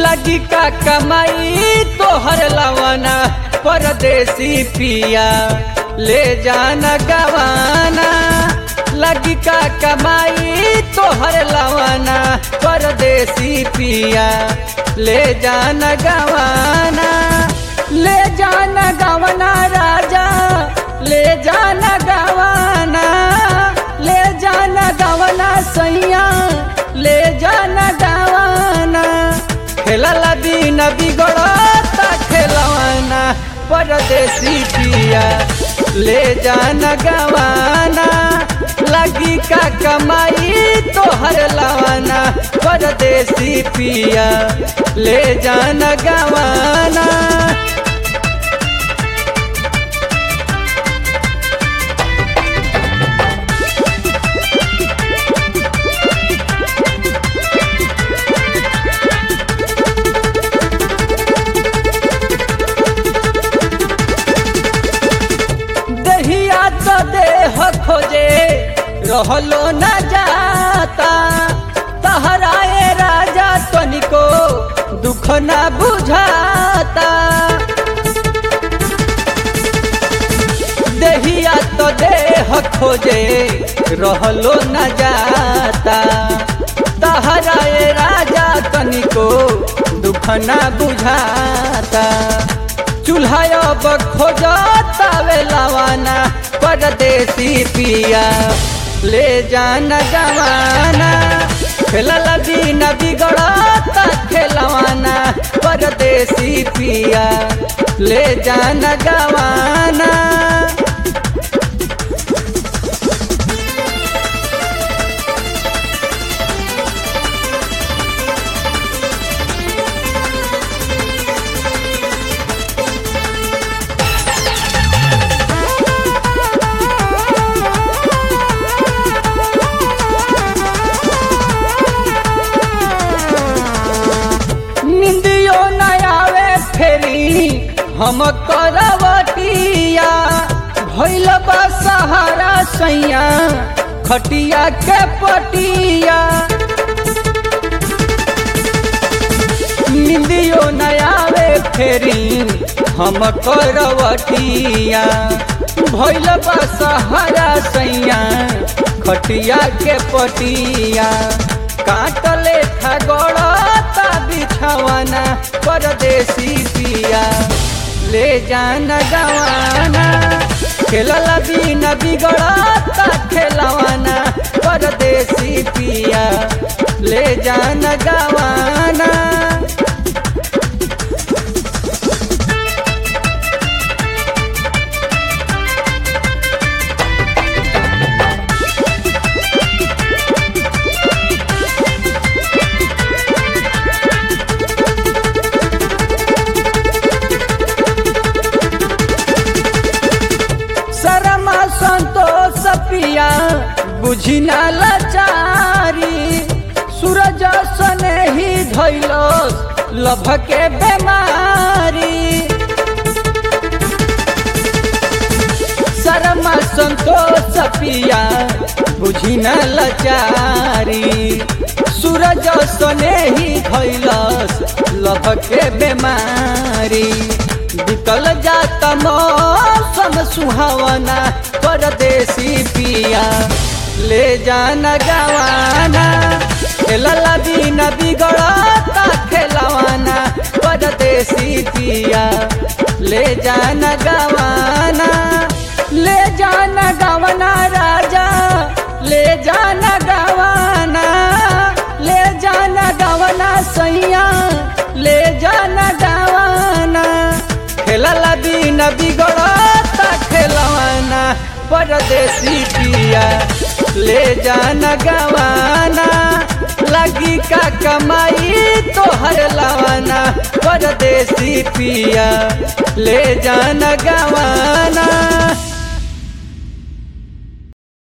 लगी का कमाई तोहर लवाना परदेसी पिया ले जाना गवाना लगी का कमाई तोहर लवाना परदेसी पिया ले जाना गवाना ले जाना गवाना राजा ले जाना गवाना ले जाना गवाना सैया ले जाना गवाना खेलला दिन बिगड़ता खेलवाना परदेसी पिया ले जाना गवाना लगी का कमाई तोहर लवाना परदेसी पिया ले जाना गवाना दहिया तो देह खोजे रहलो न जाता तहराए राजा तनिको दुख न बुझाता दहिया तो देह खोजे रहलो न जाता तहराए राजा तनिको दुख न बुझाता चूल्हा अब खोजता वे लवाना परदेसी पिया ले जाना गवाना खेलला दिन बिगड़ता खेलवाना परदेसी पिया ले जाना गवाना निंदियो न आवे फेरी हम करवटिया भैल बा सहारा सैया खटिया के पटिया निंदियो न आवे फेरी हम करवटिया भैल बा सहारा सैया खटिया के पटिया काटले था गड़ता बिछावाना परदेसी पिया ले जाना गवाना खेलला दिन बिगड़ता खेलवाना परदेसी पिया ले जाना गवाना शरमा संतोष पिया बुझी ना लाचारी सूरज सने ही धैलस लभ के बेमारी शरमा संतोष पिया बुझी ना लाचारी सूरज सने ही धैलस लभ के बेमारी बिकल जाता मौसम सुहावना परदेसी पिया ले जाना गवाना खेलला दिन बिगड़ता खेलवाना परदेसी पिया ले जाना गवाना ले जाना गवाना राजा ले जाना गवाना ले जाना गवाना सैया ले जाना गवाना खेलला दिन बिगड़ता खेलवाना परदेसी पिया ले जाना गवाना लगी का कमाई तोहर लवाना परदेसी पिया ले जाना गवाना